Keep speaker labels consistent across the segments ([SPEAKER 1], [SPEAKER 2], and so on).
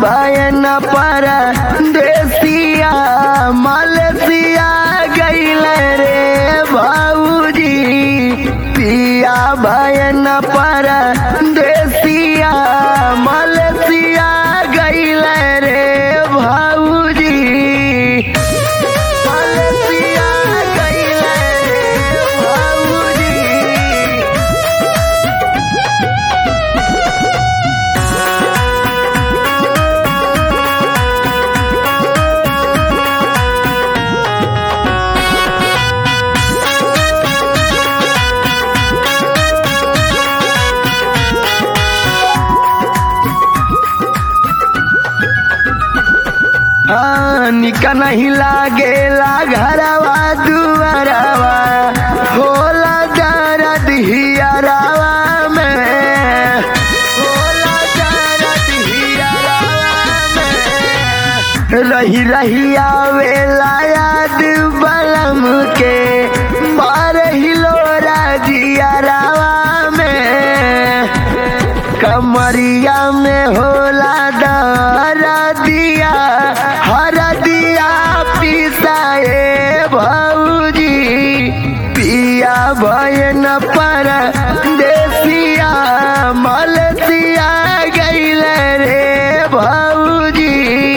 [SPEAKER 1] भयन पर देसिया मलसिया गैल रे भाऊजी पिया भयन पर देसिया मलसिया गैल रे भाऊजी मलसिया गैल रे भाऊजी हाँ, निका नहीं लागेला घरवा दुआरवा होला दर्द हियरवा में होला दर्द हियरवा में रही रही आवेला याद बलम के मार हिलोरा जियरवा में कमरिया में होला दर दिया हर दिया पिसाए भौजी पिया भयन पर देसिया मलसिया गैल रे भौजी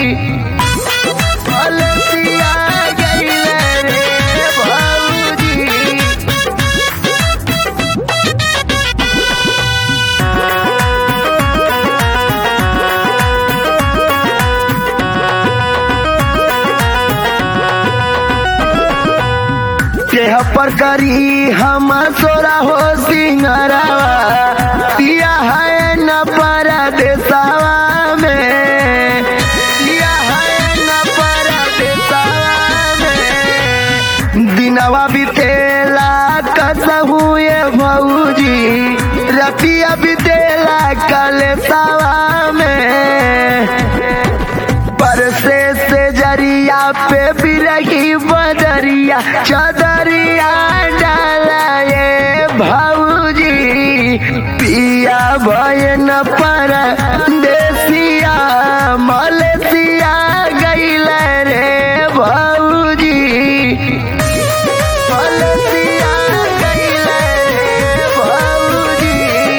[SPEAKER 1] मलसिया गैल रे भौजी देह पर करी हम सोरा हो सिंगरवा पिया है न पर देसावा में पिया है न पर देसावा में दिनवा बितेला कसहू ये भौजी रतिया बितेला कलेसावा में परसे से जरिया पे बिरही बदरिया चदरिया डाला ये भाऊजी पिया भयन पर देसिया मलसिया गैल रे भाऊजी मलसिया गैल रे भाऊजी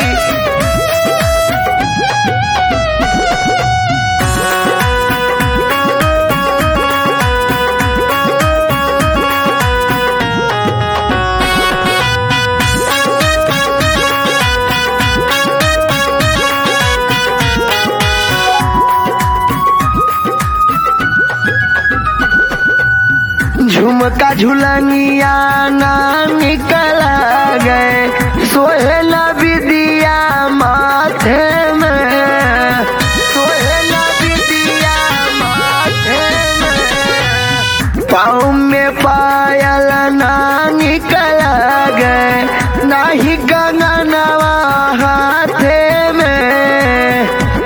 [SPEAKER 1] झुमका झुलनिया ना निकल गए सोहेल विदिया माथे में सोहेल विदिया माथे में पाँव में पायल ना निकल गए नाही गगनवा हाथे में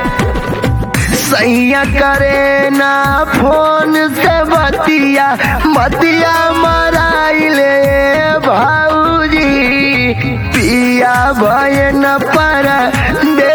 [SPEAKER 1] सैया करे ना फोन से बतिया बतिया मराइले भाऊजी पिया भयन पर दे